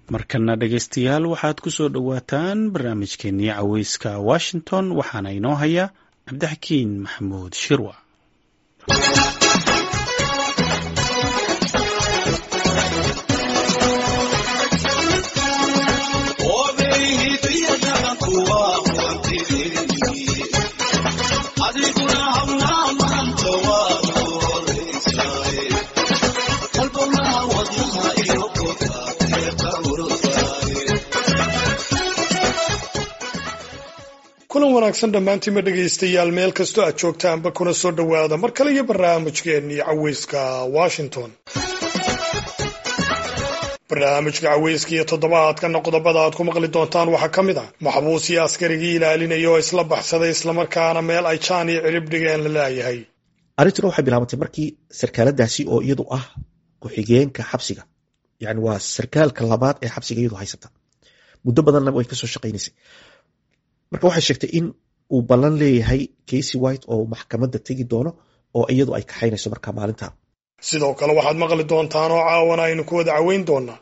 markana dhegaystayaal waxaad ku soo dhowaataan barnaamijkeenii caweyska washington waxaana inoo haya cabdixakiin maxamuud shirwa kulan wanaagsan dhammaantiinma dhegaystayaal meel kastoo aad joogtaanba kuna soo dhowaada mar kale iyo barnaamijkeennii caweyska washington barnaamijka caweyska iyo toddobaadkana qodobada aad ku maqli doontaan waxaa ka mid ah maxbuus iyo askarigii ilaalinaya oo isla baxsaday islamarkaana meel ay jaan iyo cirib dhigeen la laayahay arrintuna waxay bilaabantay markii sarkaaladaasi oo iyadu ah ku-xigeenka xabsiga yani waa sarkaalka labaad ee xabsiga iyadu haysata muddo badanna way kasoo shaqaynaysay marka waxay sheegtay in uu ballan leeyahay casy white oo maxkamadda tegi doono oo iyadu ay kaxaynayso marka maalinta sidoo kale waxaad maqli doontaan oo caawana aynu ku wada caweyn doonaa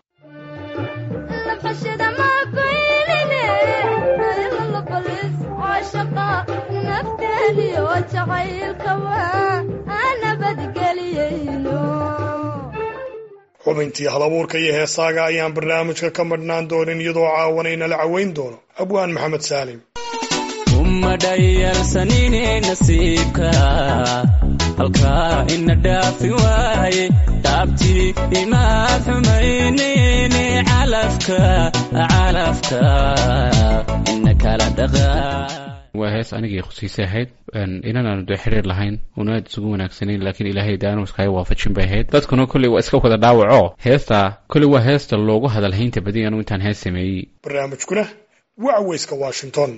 xubintii halabuurka iyo heesaaga ayaan barnaamijka ka madhnaan doonin iyadoo caawana inala caweyn doono abwaan maxamed saalim umadhayalsanine nasiibka halkaa ina dhaafi waaye dhaabtii imaad xumaynayne calafka calafka ina kala dhaqa waa hees anigii khusiisay ahayd inan aanu dee xiriir lahayn una aad isugu wanaagsanayn laakiin ilaahay daanu iskaga waafajin bay ahayd dadkuna kolley waa iska wada dhaawaco heesta kolley waa heesta loogu hadalhaynta badiy anu intaan hees sameeyey barnaamijkuna waa caweyska washington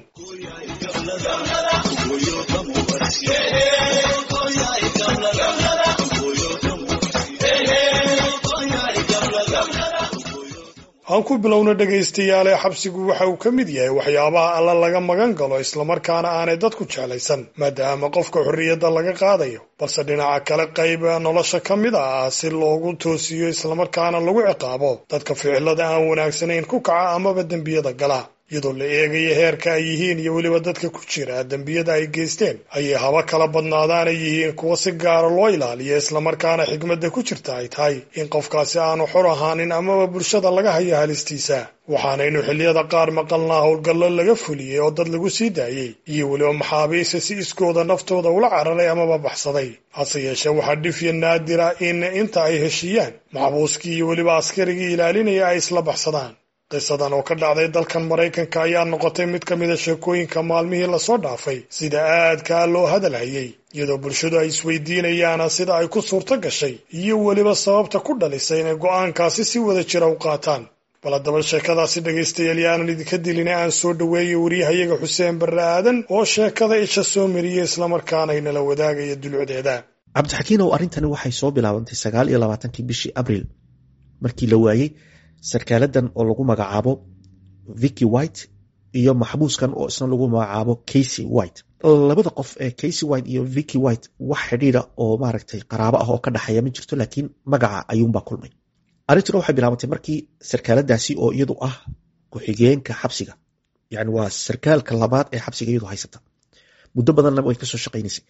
aan ku bilowna dhegaystayaale xabsigu waxa uu ka mid yahay waxyaabaha alla laga magan galo islamarkaana aanay dadku jeclaysan maadaama qofka xorriyadda laga qaadayo balse dhinaca kale qayb nolosha ka mid ah si loogu toosiyo islamarkaana lagu ciqaabo dadka ficilada aan wanaagsanayn ku kaca amaba dembiyada gala iyadoo la eegayo heerka ay yihiin iyo weliba dadka ku jira dembiyada ay geysteen ayay haba kala badnaadaanay yihiin kuwa si gaara loo ilaaliyo islamarkaana xigmadda ku jirta ay tahay in qofkaasi aanu xor ahaanin amaba bulshada laga hayo halistiisa waxaanaynu xilliyada qaar maqalnaa howlgallo laga fuliyey oo dad lagu sii daayey iyo weliba maxaabiista si iskooda naftooda ula cararay amaba baxsaday hase yeeshee waxaa dhifya naadira in inta ay heshiiyaan maxbuuskii iyo weliba askarigii ilaalinaya ay isla baxsadaan qisadan oo ka dhacday dalkan maraykanka ayaa noqotay mid ka mida sheekooyinka maalmihii lasoo dhaafay sida aadkaa loo hadalhayay iyadoo bulshadu ay isweydiinayaan sida ay ku suurto gashay iyo weliba sababta ku dhalisay inay go'aankaasi si wada jira u qaataan bal haddaba sheekadaasi dhegaystayaal yaanan idinka dilina aan soo dhoweeyay waryahayaga xuseen barre aadan oo sheekada isha soo mariyey islamarkaana inala wadaagaya dulucdeeda cabdixakiinow arrintani waxay soo bilaabantay sagaal iyo labaatankii bishii abril markii la waayey sarkaaladan oo lagu magacaabo vicky white iyo maxbuuskan oo isna lagu magacaabo casy white labada qof ee casy white iyo vicky white wax xidhiida oo maaragtay qaraabo ah oo ka dhexeeya ma jirto laakiin magaca ayuunbaa kulmay arrintuna waxay bilaabantay markii sarkaaladaasi oo iyadu ah ku-xigeenka xabsiga yani waa sarkaalka labaad ee xabsiga iyadu haysata muddo badanna way kasoo shaqaynaysay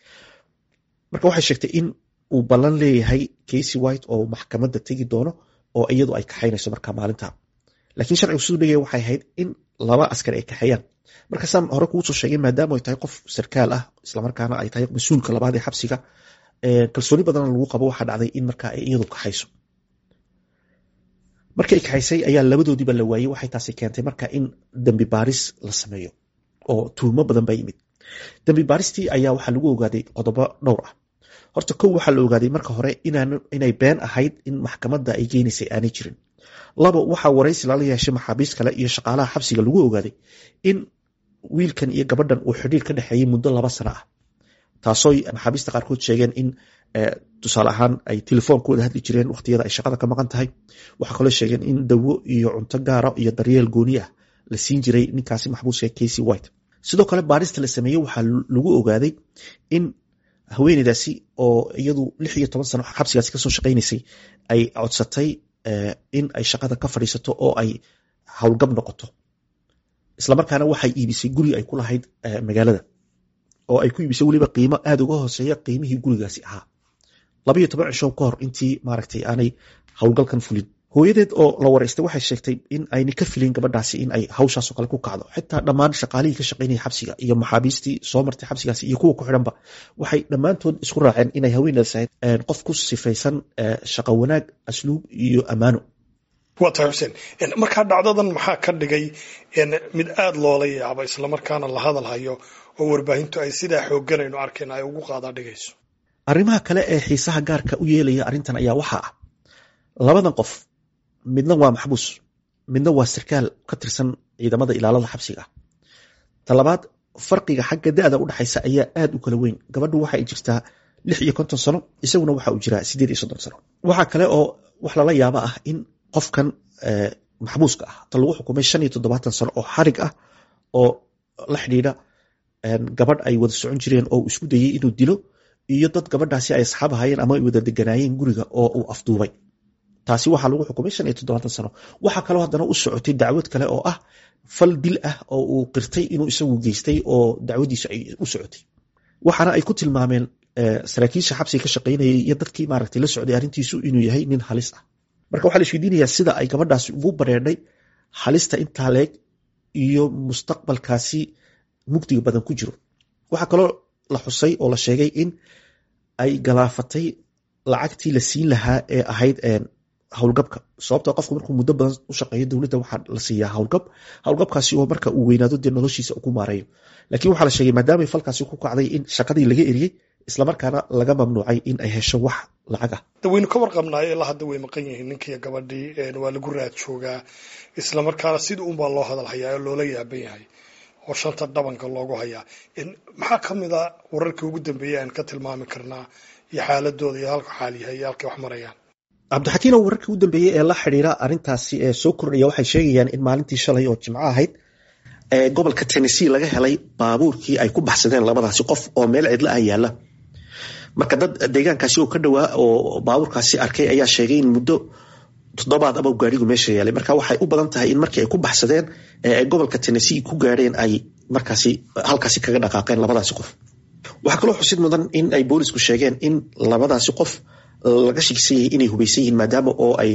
marka waxay sheegtay in uu ballan leeyahay casy white oo maxkamadda tegi doono oo iyadu ay kaxaynayso marka maalinta laakiin sharcigu siduu dhigaya waxay ahayd in laba askar ay kaxeeyaan markaasaan hore kuusoo sheegay maadaama ay tahay qof sarkaal ah islamarkaana ay tahay mas-uulka labaad ee xabsiga kalsooni badanna lagu qabo waxaa dhacday in markaa ay iyadu kaxayso markay kaxaysay ayaa labadoodiiba la waayey waxay taasi keentay marka in dembi baaris la sameeyo oo tuhumo badan baa yimid dembi baaristii ayaa waxaa lagu ogaaday qodobo dhowr ah horta kow waxaa la ogaaday marka hore inay been ahayd in maxkamadda ay geynaysay aanay jirin labo waxaa waraysi lala yeeshay maxaabiist kale iyo shaqaalaha xabsiga lagu ogaaday in wiilkan iyo gabadhan uu xidhiir ka dhexeeyey muddo laba sano ah taasoo maxaabiista qaarkood sheegeen in tusaale ahaan ay telefoon ku wada hadli jireen waqtiyada ay shaqada ka maqan tahay waxaa kaloo sheegeen in dawo iyo cunto gaara iyo daryeel gooni ah la siin jiray ninkaasi maxbuuska casy white sidoo kale baarista la sameeyey waxaa lagu ogaaday in haweeneydaasi oo iyadu lix iyo toban sano xabsigaasi kasoo shaqaynaysay ay codsatay in ay shaqada ka fadhiisato oo ay howlgab noqoto islamarkaana waxay iibisay guri ay ku lahayd magaalada oo ay ku iibisay weliba qiimo aada uga hooseeya qiimihii gurigaasi ahaa labayo toban cisho ka hor intii maaragtay aanay howlgalkan fulin hooyadeed oo la waraystay waxay sheegtay in ayna ka filin gabadhaasi in ay hawshaasoo kale ku kacdo xitaa dhammaan shaqaalihii ka shaqaynaya xabsiga iyo maxaabiistii soo martay xabsigaasi iyo kuwa ku xidhanba waxay dhammaantood isku raaceen inay haweeneedaas ahayd qof ku sifaysan shaqo wanaag asluub iyo ammaano waa tahay xuseen markaa dhacdadan maxaa ka dhigay mid aada loola yaabo islamarkaana la hadal hayo oo warbaahintu ay sidaa xoogganaynu arkayna ay ugu qaadaa dhigayso arrimaha kale ee xiisaha gaarka u yeelaya arrintan ayaa waxaa ah labadan qof midna waa maxbuus midna waa sarkaal ka tirsan ciidamada ilaalada xabsiga talabaad farqiga xagga da-da udhexaysa ayaa aada u kala weyn gabadhu waxa ay jirtaa lix iyo konton sano isaguna waxa uu jiraa sideed iyo soddon sano waxaa kale oo wax lala yaaba ah in qofkan maxbuuska ah ta lagu xukumay shan iyo toddobaatan sano oo xarig ah oo la xidhiidha gabadh ay wada socon jireen oo isku dayey inuu dilo iyo dad gabadhaasi ay asxaab ahayeen ama ay wada deganaayeen guriga oo uu afduubay taasi waxaa lagu xukumay shan iyo toddobaatan sano waxaa kaloo haddana u socotay dacwad kale oo ah fal dil ah oo uu qirtay inuu isagu geystay oo dacwadiisu ay u socotay waxaana ay ku tilmaameen saraakiisha xabsiga ka shaqaynayay iyo dadkii maaragtay la socday arrintiisu inuu yahay nin halis ah marka waxaa la isweydiinayaa sida ay gabadhaasi ugu bareedhay halista intaa leeg iyo mustaqbalkaasi mugdiga badan ku jiro waxaa kaloo la xusay oo la sheegay in ay galaafatay lacagtii la siin lahaa ee ahayd howlgabka sababto qofku markuu muddo badan u shaqeeyo dowladda waxaa la siiyaa howlgab howlgabkaasi oo marka uu weynaado dee noloshiisa ku maareeyo laakiin waxaa la sheegay maadaamay falkaasi ku kacday in shaqadii laga eriyey islamarkaana laga mamnuucay in ay hesho wax lacag ah waynu ka warqabnaayo ilaa hadda way maqan yihiin ninkiiyo gabadhii waa lagu raad joogaa islamarkaana sida unbaa loo hadal hayaa oo loola yaaban yahay oo shanta dhabanka loogu hayaa maxaa ka mid a wararkii ugu dambeeyey aan ka tilmaami karnaa iyo xaaladooda iyo halka xaal yahay iyo halkay wax marayaan cabdixakiinow wararkii ugu dambeeyey ee la xidhiira arrintaasi ee soo kordhaya waxay sheegayaan in maalintii shalay oo jimco ahayd ee gobolka tennessee laga helay baabuurkii ay ku baxsadeen labadaasi qof oo meel cidla ah yaalla marka dad deegaankaasi oo ka dhowaa oo baabuurkaasi arkay ayaa sheegay in muddo toddobaad ama gaarigu meesha yaalay marka waxay u badan tahay in markii ay ku baxsadeen ee ay gobolka tennessee ku gaadheen ay markaasi halkaasi kaga dhaqaaqeen labadaasi qof waxaa kaloo xusid mudan in ay boolisku sheegeen in labadaasi qof laga shigsan yahay inay hubaysan yihiin maadaama oo ay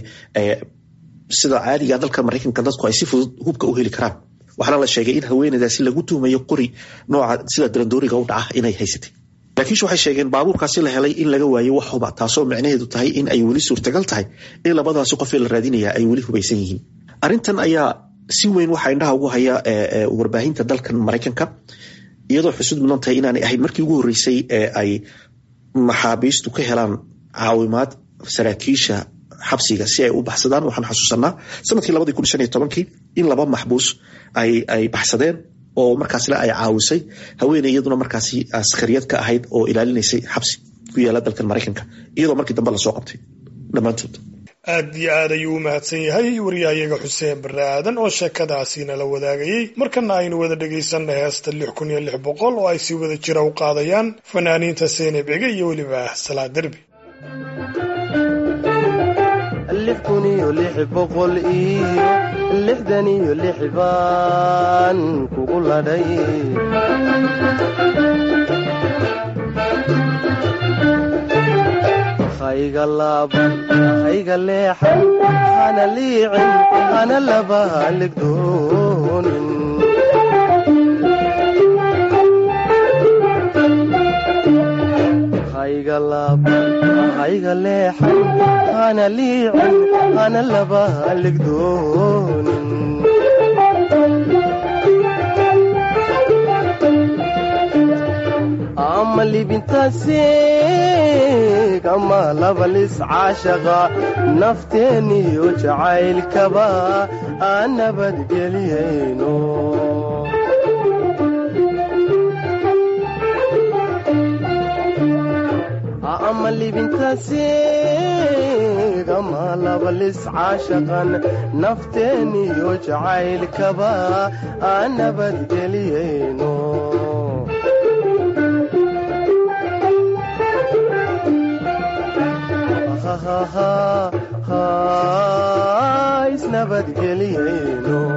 sida caadiga dalka maraykanka dadku ay si fudud hubka u heli karaan waxaana la sheegay in haweeneydaasi lagu tuumayo qori nooca sida darandooriga u dhaca inay haysatay laakiinse waxay sheegeen baabuurkaasi la helay in laga waayo wax huba taasoo micnaheedu tahay in ay weli suurtagal tahay in labadaasi qofee la raadinaya ay weli hubaysan yihiin arrintan ayaa si weyn waxaa indhaha ugu haya warbaahinta dalkan maraykanka iyadoo xusud mudan tahay inaanay ahayd markii ugu horreysay ee ay maxaabiistu ka helaan caawimaad saraakiisha xabsiga si ay u baxsadaan waxaan xasuusanaa sanadkii labadii kun shan iyo tobankii in laba maxbuus ay baxsadeen oo markaasle ay caawisay haweeney iyaduna markaasi askariyad ka ahayd oo ilaalinaysay xabsi ku yaala dalkan maraykanka iyadoo markii dambe lasoo qabtay dhammaantood aad iyo aad ayuu u mahadsan yahay waryahayaga xuseen barre aadan oo sheekadaasiina la wadaagayey markana aynu wada dhegaysanna heesta lix kun iyo lix boqol oo ay si wada jira u qaadayaan fanaaniinta seeneb ege iyo weliba salaa derbi lix kun iyo lix boqol iyo lixdan iyo lix baan kugu ladhay hayga laaban hayga leexan hana liicin hana laba haligdoonin hayga laaban hayga leexan hana liicin hana laba haligdoonin ama libintaasiig ama labalis caashaqa nafteeniyo jacaylkaba aan nabadgeliyayno ama libintaasiig ama labalis caashaqan nafteeniyo jacaylkaba aan nabadgeliyayno isnabadgeliyayno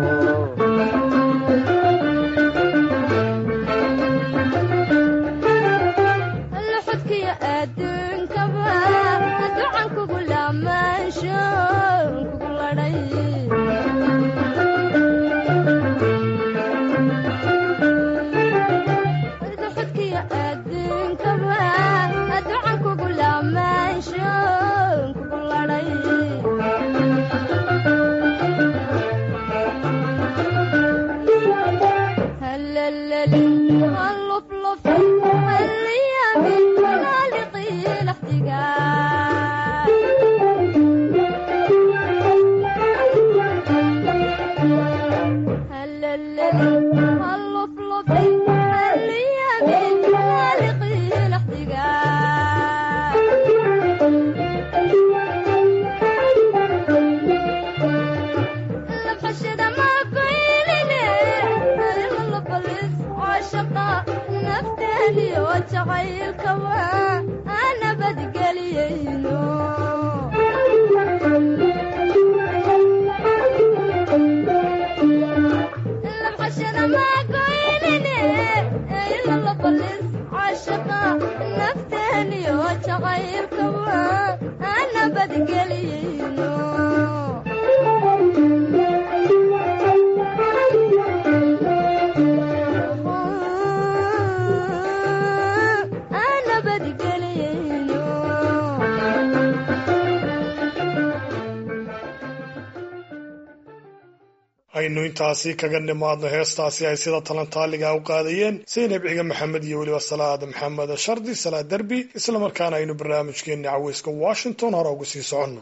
aynu intaasi kaga nimaadno heestaasi ay sida talantaaliga u qaadayeen saynab ciga maxamed iyo weliba salaad maxamed shardi salaad derbi islamarkaana aynu barnaamijkeenni caweyska washington hore ugu sii soconno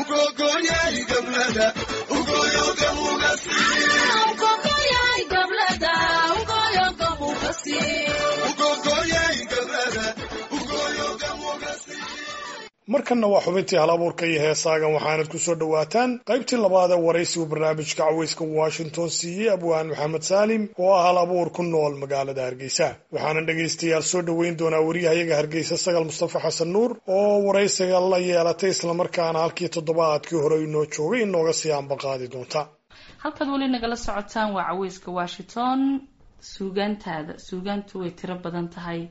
markanna waa xubintii hal abuurka iyo heesaagan waxaanad ku soo dhowaataan qaybtii labaad ee waraysigu barnaamijka caweyska washington siiyey abwaan maxamed saalim oo ah hal abuur ku nool magaalada hargeysa waxaana dhegaystayaal soo dhoweyn doonaa wariyahayaga hargeysa sagal mustafa xasan nuur oo waraysiga la yeelatay islamarkaana halkii toddobaadkii hore inoo joogay inooga sii ambaqaadi doonta halkaad weli nagala socotaan waa caweyska washington suugaantaada suugaantu way tiro badan tahay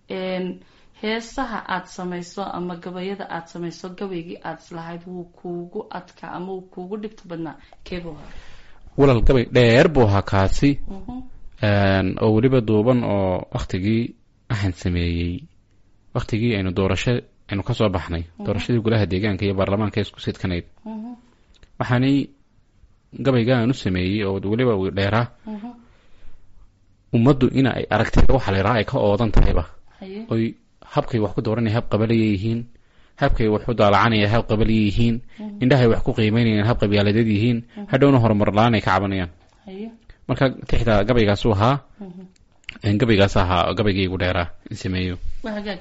heesaha aada samayso ama gabayada aada samayso gabaygii aada islahayd wuu kuugu adkaa ama wuu kuugu dhibta badnaa keebuu hore walal gabay dheer buu ahaa kaasi oo weliba duuban oo waktigii waxaan sameeyey waktigii aynu doorasho aynu kasoo baxnay doorashadii golaha deegaanka iyo baarlamaanka isku sidkanayd waxaanay gabayga aan u sameeyey oo weliba dheeraa ummaddu ina ay aragtida waxa la yidhaha ay ka oodan tahayba oy habkay wax ku dooranaya hab qabalaya yihiin habkay wax u daalacanaya hab qabalaya yihiin indhahay wax ku qiimeynayaan hab qabyaaladeed yihiin hadhowna horumar la-aan ay ka cabanayaan marka tixda gabaygaasu ahaa gabaygaas ahaa gabaygaygu dheeraa in sameeyo waa hagaag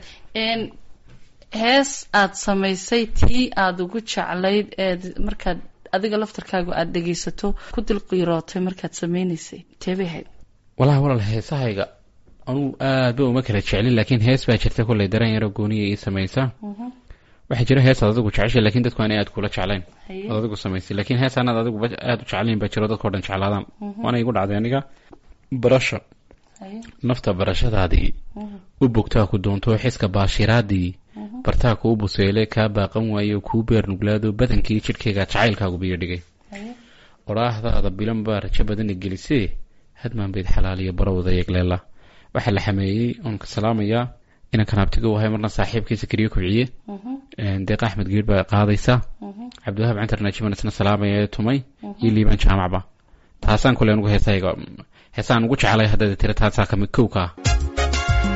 hees aada samaysay tii aada ugu jeclayd eed markaad adiga laftarkaagu aada dhegaysato ku dilqiirootay markaad sameynaysay teebay ahayd walahi walaal heesahayga anugu aad ba uma kala jeclin laakiin hees baa jirta kolley dareen yaro gooniya ii samaysa waxaa jira hees aad adigu jeceshay lakin dadku aanay aad kula jeclayn oad adigu samaysay lakin hees anaad adigu aada u jeclayn baa jiro dadkao dhan jeclaadaan waana igu dhacday aniga barasho nafta barashadaadii u bogtaa ku doonto xiska baashiraadii bartaa kuu buseele kaa baaqan waayo kuu beer nuglaado badankii jidhkayga jacaylkaagu biyo dhigay odhaahdaada bilan baa rajo badana gelisee hadmaan bayd xalaaliyo barowda yegleela waxaa la xameeyey oon ka salaamayaa inaan kanaabtiga u ahay marna saaxiibkiisa keliya kubciye deeq axmed geer baa qaadaysa cabdiwahaab cantar naajiban isna salaamaya tumay iyo liibaan jaamacba taasaan kule anugu heesahayga heesaan ugu jeclay haddaad tira taasaa kamid kow ka ah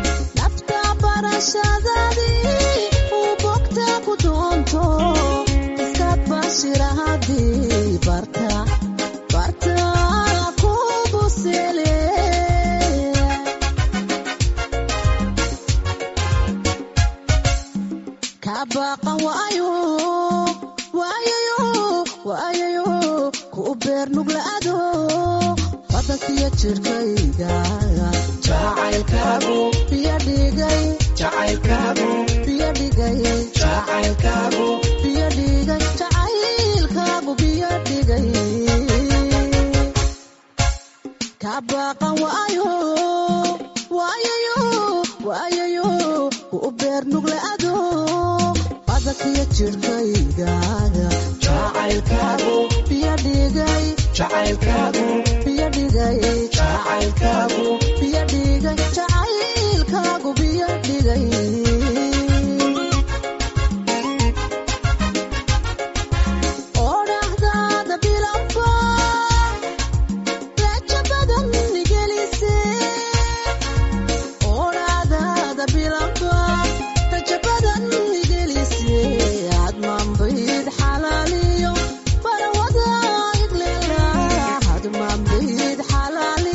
xalaal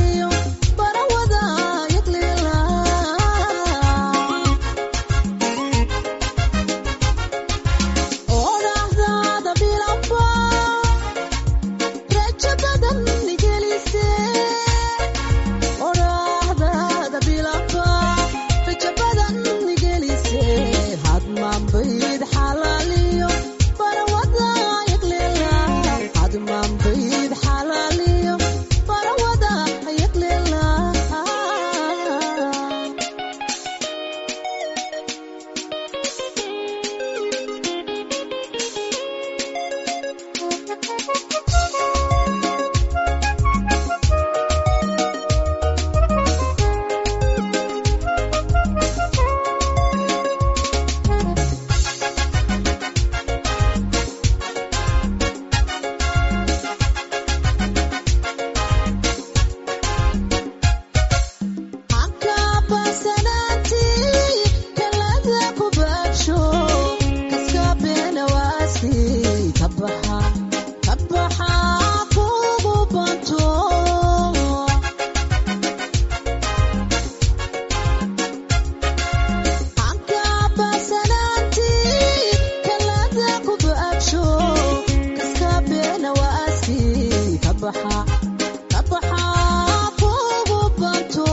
baxa ka baxa kugu banto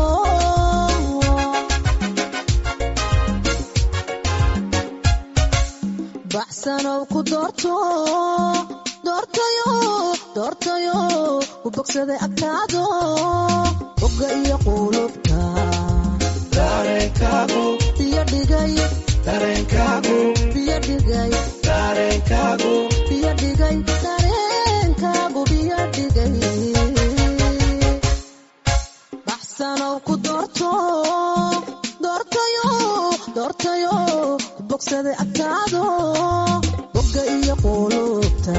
baxsanow ku doorto doortayo doortayo ku bogsaday agtaado bogga iyo qulubta biyo dhigay biyo dhigay biyo dhigay dareenkaagu biyo dhigay baxsanow ku doorto doortayo doortayo ku bogsaday agtaado bogga iyo qulubta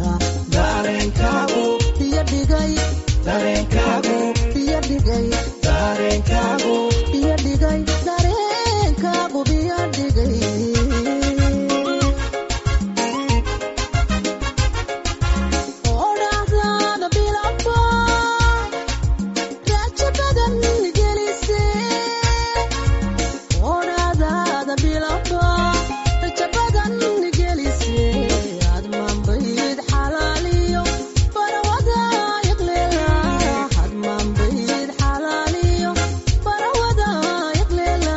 biyo dhigay biyo dhigay biyo dhigay dareenkaagu biyo dhigay odhaahdaada bilaba raajo badan gelise odhaahdaada bilaba rajo badan gelise aad maanbayd xalaaliyo barawada yaqleela aad maanbayd xalaaliyo barawada yaqleela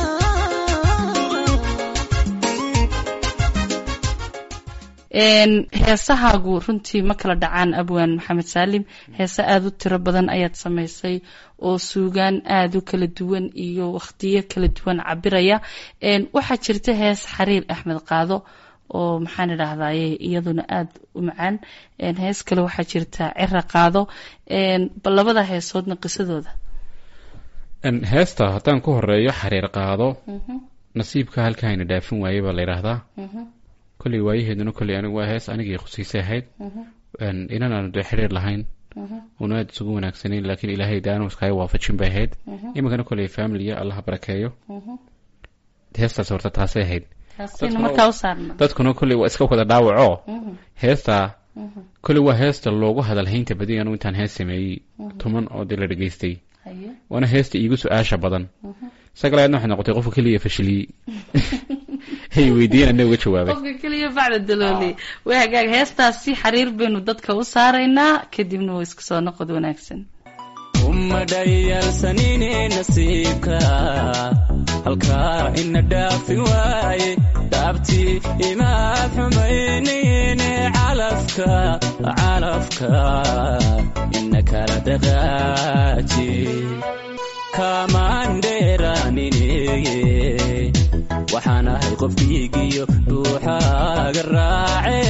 heesahaagu runtii ma kala dhacaan abwaan maxamed saalim heese aada u tiro badan ayaad samaysay oo suugaan aada u kala duwan iyo wakhtiyo kala duwan cabiraya waxaa jirta hees xariir axmed qaado oo maxaan idhaahdaye iyaduna aada u macaan hees kale waxaa jirta cira qaado bal labada heesoodna qisadooda heesta haddaan ku horeeyo xariir qaado nasiibka halkaayna dhaafin waayey baa la yidhaahdaa kolley waayaheeduna kolley anigu waa hees anigii khusiisay ahayd inan aanu dee xiriir lahayn una aada isugu wanaagsanayn laakiin ilaahay daanu iskaga waafajin bay ahayd iminkana kolley familiya allaha barakeeyo heestaas horta taasay ahayd taasina markaa u saarna dadkuna kolley waa iska wada dhaawaco heestaa kolley waa heesta loogu hadalhaynta badi anu intaan hees sameeyey tuman oo dee la dhegaystay haye waana heesta iigu su-aasha badan sagalaadna waxay noqotay qofka keliya fashiliyey hay weydiiyeen ana uga jawaabay qofka keliya bacda dalooli way hagaag heestaasi xariir baynu dadka u saaraynaa kadibna waa isku soo noqod wanaagsan uma dhayalsanine nasiibka halkaa ina dhaafi waaye dhaabtii imaad xumaynine calafka calafka ina kala dhaqaaji kamaan dheeraanine waxaan ahay qof dhiigiyo dhuuxaaga raace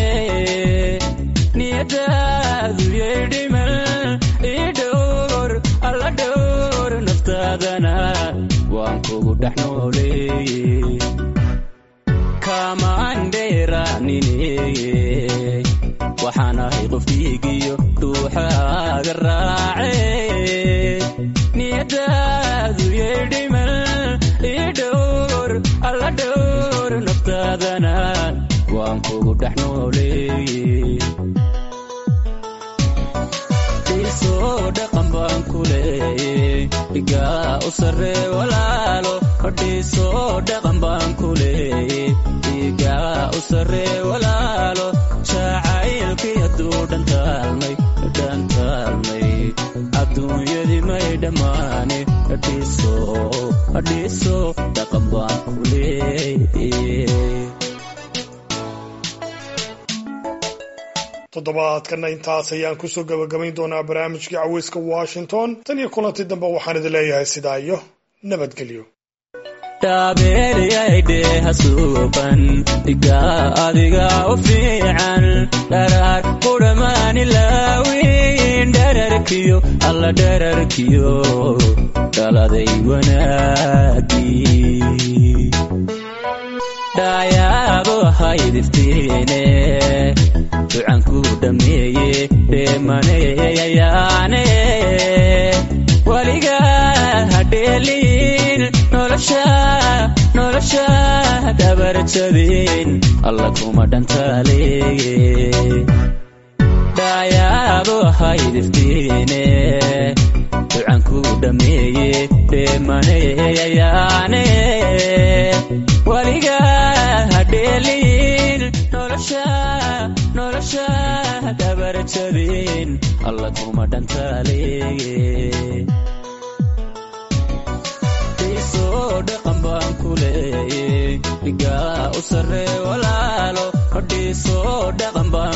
niyadaadu yay dhimal ii dhowr alla dhowr naftaadana waan kugu dhex nooleeye kamaan dheeraanine waxaan ahay qof dhiigiyo dhuuxaaga raace niyadaadu yay dhimal ii dhowr alla dhowr naftaadana waan kugu dhex nooleeye dhiisoo dhaqan baan ku leeye dhigaa u sarree walaalo dhiisoo dhaqan baan ku leeye dhigaa u sarree walaalo jacaylkii hadduu dhantaalmay dhantaalmay adduunyadii may dhammaane dhiiso dhiiso dhaqan baan ku leeye toddobaadkana intaas ayaan kusoo gabagabayn doonaa barnaamijkii caweyska washington tan iyo kulanti dambe waxaan idin leeyahay sidaa iyo nabadgelyo dhaabeelyaydheeha suuqan dhigaa adiga u fiican dharaar qudhamaani laawin dherarkiyo alla dherarkiyo dhaladay wanaagii dhaayaabo haydiftiine ducanku dhammeeye dheemaneeyayaane weligaa hadheeliin nolosha nolosha dhabarjabin alla kuma dhantaaleeye dhaayaabo haydiftiine ducanku dhammeeye dheemaneeyayaane weligaa hadheeliin nolosha nolosha dabarjabin alla kuma dhantaaleeye dhiisoo dhaqan baan ku leeye dhigaa u sarree walaalo dhiisoo dhaqan baan